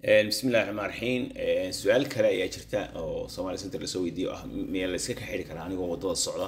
bismi illahi raxmaan raxiim su-aal kale ayaa jirta oo somalia center lasoo weydiiyo ah miya layska ka xidhi karaa anigoo wadada socda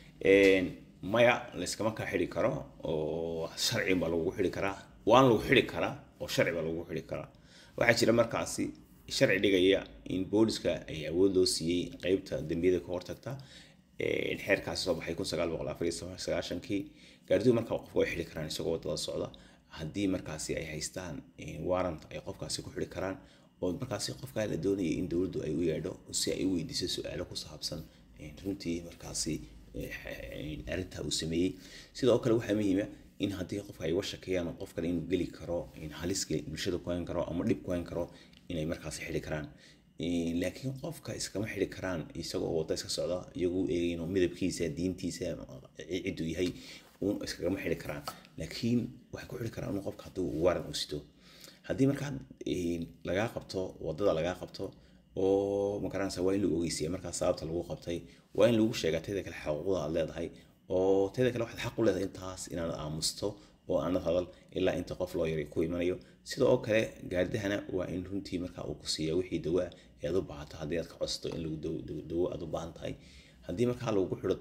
maya layskama ka xidhi karo oo sharci baa lagu xidhi karaa waan lagu xidhi karaa oo sharci baa lagu xidhi karaa waxaa jira markaasi sharci dhigaya in booliska ay awood loo siiyey qeybta dembiyada ka hortagta xeerkaasi soo baxay kun sagaal boqol afar iyo sagaashankii gaardidu markaa qofka way xidhi karaan isagoo wadada socda haddii markaasi ay haystaan warrant ay qofkaasi ku xidhi karaan oo markaasi qofkaa la doonaya in dowladdu ay u yeedho si ay u weydiiso su-aalo ku saabsan runtii markaasi arrintaa uu sameeyey sidoo kale waxaa muhiima in haddii qofka ay uga shakeyaan qof kale inuu geli karo halis bulshada ku hayn karo ama dhib ku hayn karo inay markaasi xidhi karaan laakiin qofka iskama xidhi karaan isagoo wadda iska socda iyagoo eegayno midabkiisa diintiisa cidduu yahay uun iskagama xidhi karaan laakiin waxay ku xidhi karaan in qofka hadduu waran u sito haddii markaa lagaa qabto waddada lagaa qabto oo magaranaysa waa in lagu ogeysiya markaa sababta lagu qabtay waa in lagu sheegaa teeda kale xaquuqda aad leedahay oo teeda kale waxaad xaq u leedahay intaas inaad aamusto oo aanad hadal ilaa inta qof loo yari ku imanayo sidoo kale gaardahana waa in runtii markaa uu ku siiya wixii dawaa ee aad u baahato haddii aad ka codsato in lagu dawo aad u baahan tahay haddii markaa lagu xidho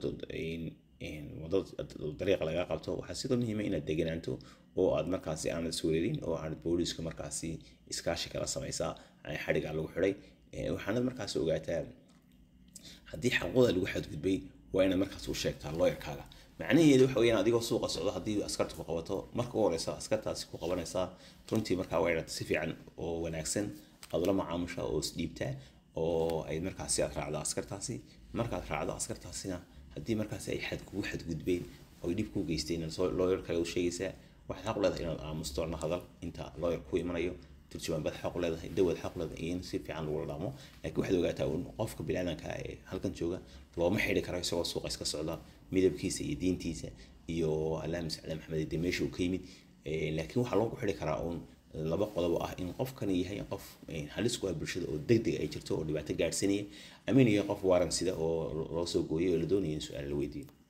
wadada dariiqa lagaa qabto waxaa sidoo muhiima inaad deganaanto oo aad markaasi aanad iswereerin oo aanad booliiska markaasi iskaashi kala samaysaa xadhigaa lagu xidhay waxaanad markaasi ogaataa haddii xaquuqda lagu xadgudbay waa inaad markaas u sheegtaa looyarkaaga macnaheedu waxa weyaan adigoo suuqa socdo haddii askarta ku qabato marka u horeysa askartaasi ku qabanaysaa runtii markaa waa inaad si fiican oo wanaagsan aad ula macaamusha oo isdhiibtaa oo ay markaasi aad raacdo askartaasi markaad raacdo askartaasina haddii markaasi ay xad kugu xadgudbeen oo ay dhib kuu geysteen looyarkaaga u sheegaysaa waxaad xaq u leedahay inaad aamusto na hadal inta looyar ku imanayo turjumaan baad xaq u leedahay dawaad xaq u leedahay in si fiican lagula dhaqmo laakiin waxaad ogaataa un qofka biniaadanka ee halkan jooga looma xidhi karo isagoo suuqa iska socda midabkiisa iyo diintiisa iyo allaahuma sacla maxamed de meesha uu ka yimid laakiin waxaa loogu xidhi karaa uun laba qodob ah in qofkani yahay qof halis ku ah bulshada oo degdeg ay jirto oo dhibaato gaadhsanaya ama inuu yahay qof waaran sida oo loo soo gooyay oo la doonaya in su-aal la weydiiyo